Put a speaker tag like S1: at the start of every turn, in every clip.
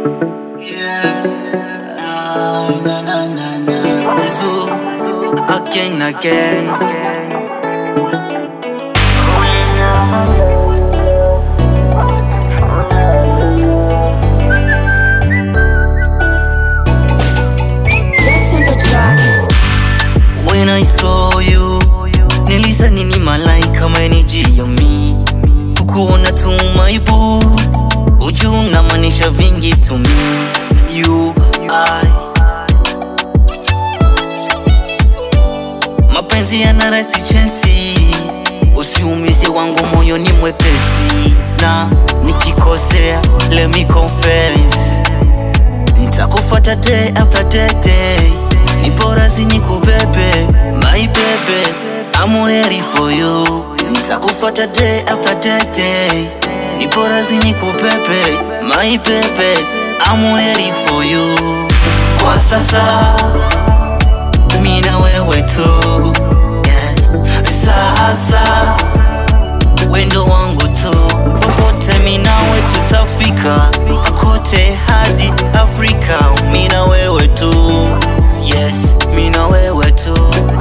S1: Yeah. Ah, na na na na. Zoo. Again, again.
S2: Just on the track.
S1: When I saw you, nilizani ni malaika amenijia mi kukuona tu my boo, uju unamaanisha vingi to me you I mapenzi yana resti chensi, usiumize wangu moyo ni mwepesi, na nikikosea let me confess Nitakufuata day after day, day. Ni bora zinikubebe my baby I'm ready for you Nitakufuata day after day, day. Ni bora zinikubebe my baby I'm ready for you Kwa sasa mimi na wewe tu yeah. Sasa wendo wangu tu popote mimi nawe tutafika kote hadi Afrika mimi na wewe tu yes mimi na wewe tu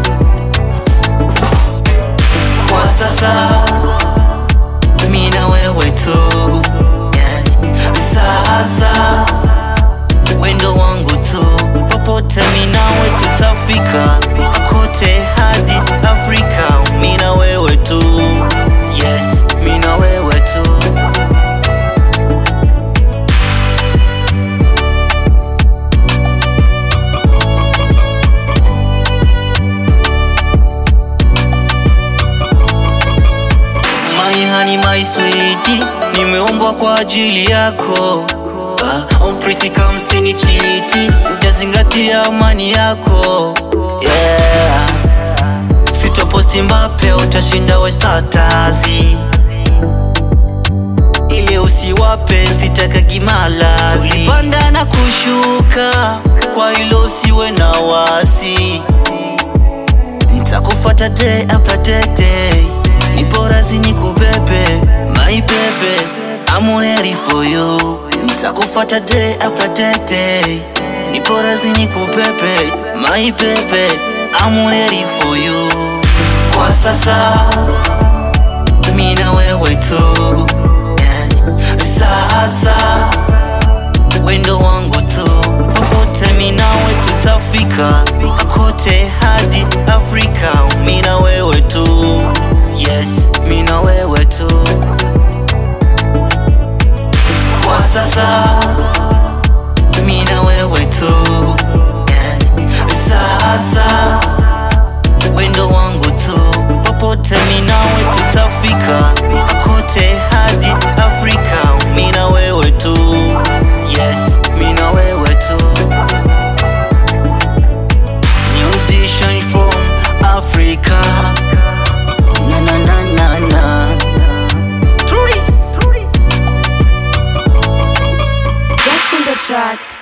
S1: kwa sasa mimi na wewe tu yeah. Sasa wendo wangu tu popote mimi nawe tutafika kote hadi Afrika mimi na wewe tu yes mimi na wewe tu My honey, my sweetie, nimeumbwa kwa ajili yako. Ah, Umprisi kama chiti, ujazingatia amani yako. Yeah. Sitoposti Mbappe, utashinda we status. Ile usiwape, sitaka gimalazi. Tulipanda na kushuka, kwa hilo usiwe na wasi. Nitakufuata day after day, day. Ni bora zinikubebe my baby I'm ready for you Nitakufuata day after day, day. Ni bora zinikubebe my baby I'm ready for you Kwa sasa mimi na wewe tu yeah. Sasa wendo wangu tu popote mimi nawe tutafika kote hadi Afrika mimi na wewe tu yes mimi na wewe tu kwa sasa mimi na wewe tu yeah. Sasa wendo wangu tu popote mimi nawe tutafika kote hadi Afrika mimi na wewe tu yes mimi na wewe tu musician from Africa na na na na na Truly
S2: Just on the track.